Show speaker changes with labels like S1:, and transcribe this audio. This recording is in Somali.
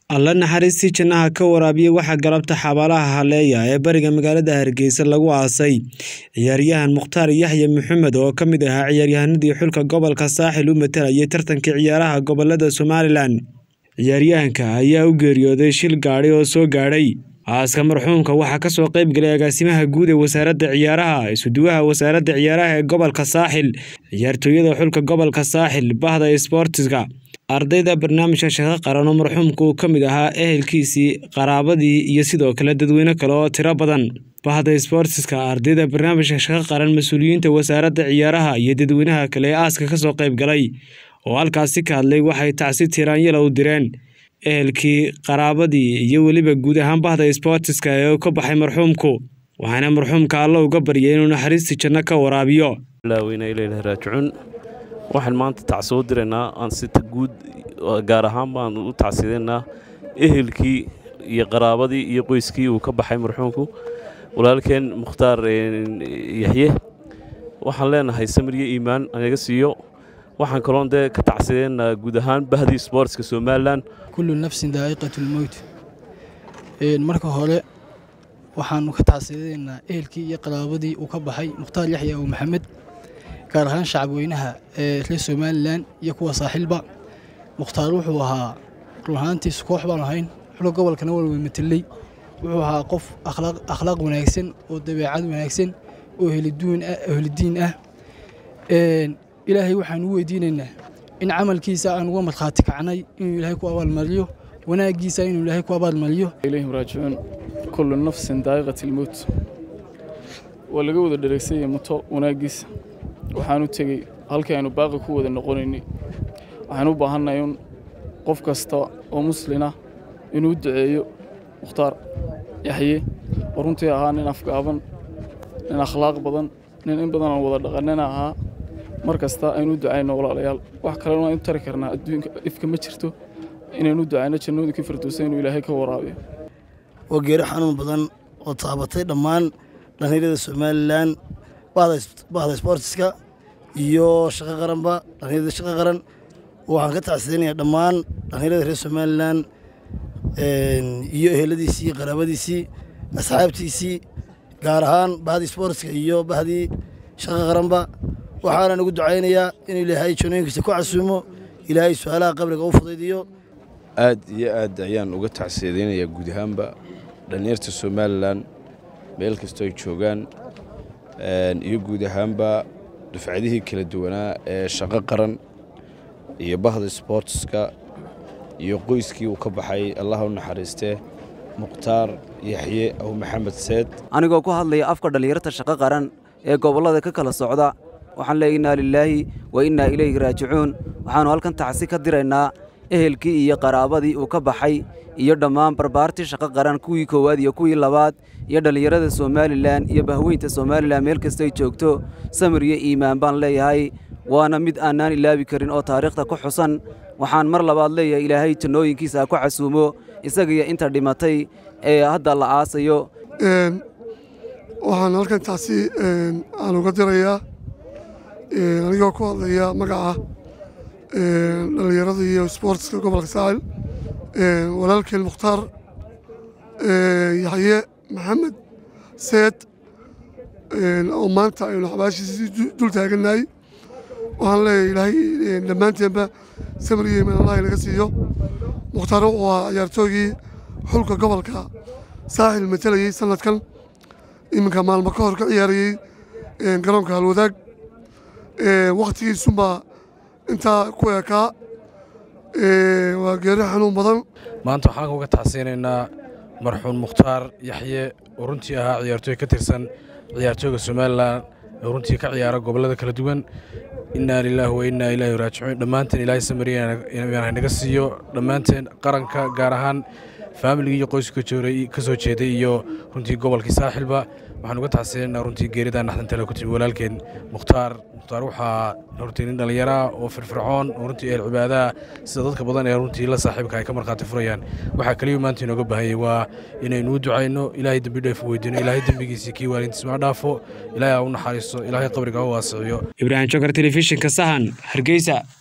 S1: alla naxariistii jannaha ka waraabiya waxaa galabta xabaalaha haleeya ee bariga magaalada hargeysa lagu aasay ciyaaryahan mukhtaar yaxye maxamed oo ka mid ahaa ciyaaryahanadii xulka gobolka saaxil u matalayay tartanka ciyaaraha gobolada somalilan ciyaaryahanka ayaa u geeriyooday shil gaadhi oo soo gaadhay aaska marxuumka waxaa kasoo qayb galay agaasimaha guud ee wasaaradda ciyaaraha isuduwaha wasaaradda ciyaaraha ee gobolka saaxil ciyaartooyada xulka gobolka saaxil bahda sboortiska ardayda barnaamijka shaqo qaran oo marxuumka uu ka mid ahaa ehelkiisii qaraabadii iyo sidoo kale dadweyne kale oo tiro badan bahda sboortiska ardayda barnaamijka shaqo qaran mas-uuliyiinta wasaaradda ciyaaraha iyo dadweynaha kale ee aaska kasoo qayb galay oo halkaasi ka hadlay waxay tacsi tiraanyala u direen ehelkii qaraabadii iyo weliba guud ahaan bahda sboortiska ee ka baxay marxuumku waxaana marxuumka alla uga baryay inuu naxariistii janno ka waraabiyo
S2: raajicuun waxaan maanta tacsi u diraynaa aan sita guud gaar ahaan baan u tacsidaynaa ehelkii iyo qaraabadii iyo qoyskii uu ka baxay marxuumku walaalkeen mukhtaar yaxye waxaan leenahay samiriyo iimaan anaga siiyo waxaan kaloon dee ka tacsidaynaa guud ahaan bahdii sboortska somalilan
S3: kullu nafsin daa'iqatu lmowt marka hore waxaanu ka tacsidaynaa ehelkii iyo qaraabadii uu ka baxay mukhtaar yaxya oo maxamed gaar ahaan shacabweynaha ee reer somalilan iyo kuwa saaxiilba mukhtaar wuxuu ahaa run ahaantiisu koox baan ahayn xulka gobolkana walwey mateley wuxuu ahaa qof akhlaaq wanaagsan oo dabeecad wanaagsan oo helidiin ah ilaahay waxaan u weydiinaynaa in camalkiisa aan uga markhaati kacnay inuu ilaahay ku abaalmariyo wanaaggiisa inuu ilaahay ku abaalmariyo
S4: ilayhim raajicuun kullu nafsin daa'iqat ilmowt waa laga wada dhereegsanyay muto wanaaggiisa waxaan u tegey halkii aynu baaqi ku wada noqonaynay waxaan u baahannahay un qof kasta oo muslina inuu duceeyo mukhtaar yaxye oo runtii ahaa nin afgaaban nin akhlaaq badan nin in badan aan wada dhaqanina ahaa mar kasta aynu u ducayno walaalayaal wax kalena waan u tari karnaa adduunka ifka ma jirto inaynu u ducayno jannooyinkii firdowsa inuu ilaahay ka waraabiyo
S5: waa geeri xanuun badan oo taabatay dhammaan dhallinyarada somalilan bahda sboortiska iyo shaqo qaranba dhallinyarada shaqo qaran waxaan ka tacsidaynayaa dhammaan dhallinyarada reer somalilan iyo eheladiisii iyo qaraabadiisii asxaabtiisii gaar ahaan bahdii sboortiska iyo bahdii shaqo qaranba waxaanan ugu ducaynayaa inuu ilaahay jannooyinkiisa ku casuumo ilaahay su-aalaha qabriga u fudaydiyo
S6: aad iyo aad ayaan uga tacsiidaynayaa guud ahaanba dhallinyarta somalilan meel kastoo ay joogaan iyo guud ahaanba dufcadihii kala duwanaa ee shaqo qaran iyo bahda sboortiska iyo qoyskii uu ka baxay allah u naxariistee mukhtaar yaxye aw maxamed seed
S7: anigoo ku hadlaya afka dhallinyarta shaqo qaran ee gobollada ka kala socda waxaan leey innaa lilaahi wa innaa ilayhi raajicuun waxaannu halkan tacsi ka diraynaa ehelkii iyo qaraabadii uu ka baxay iyo dhammaan barbaartii shaqo qaran kuwii koowaad iyo kuwii labaad iyo dhallinyarada somalilan iyo bahweynta somalilan meel kastoy joogto samir iyo iimaan baan leeyahay waana mid aanaan ilaabi karin oo taariikhda ku xusan waxaan mar labaad leeyahay ilaahay jannooyinkiisa ha ku casuumo isagiyo inta dhimatay ee hadda la aasayo
S8: waxaan halkan taasi aan uga dirayaa anigoo ku hadlaya magaca dhallinyarada iyo sboortiska gobolka saaxil walaalkeen mukhtaar yaxye maxamed seed oo maanta aynu xabaashiisii dul taagannahay waxaan leeyahay ilaahay dhammaanteenba samir iyo imaan allahi naga siiyo mukhtaar wuxuu ahaa ciyaartoogii xulka gobolka saaxil matalayey sanadkan iminka maalmo ka hor ka ciyaarayey garoonka halwadaag wakhtigiisunbaa intaa ku ekaa waa geeri xanuun badan
S9: maanta waxaan uga tacsiinaynaa marxuun mukhtaar yaxye oo runtii ahaa ciyaartooy ka tirsan ciyaartooyga somalilan oo runtii ka ciyaara gobollada kala duwan innaa lilaahi wa innaa ilaahi raajicuun dhammaanteen ilaahay samariya naga siiyo dhammaanteen qaranka gaar ahaan faamiligii iyo qoyska ka soo jeeday iyo runtii gobolkii saaxilba waxaan uga tacsiinaynaa runtii geeridaa naxdantale ku timi walaalkeen mukhtaar mukhtaar waxaa runtii nin dhallinyaraa oo firfircoon oo runtii ehel cibaadaha sida dadka badan ee runtii la saaxiibka ay ka markhaati furayaan waxaa keliya maanta inooga baahanyay waa inaynu u ducayno ilaahay dembi dheef weydiino ilaahay dembigiisii kii waalintiis ma dhaafo ilaahay ha u naxariisto ilaahay qabriga ha u waasiciyo
S1: ibraahim jokar telefishinka sahan hargeysa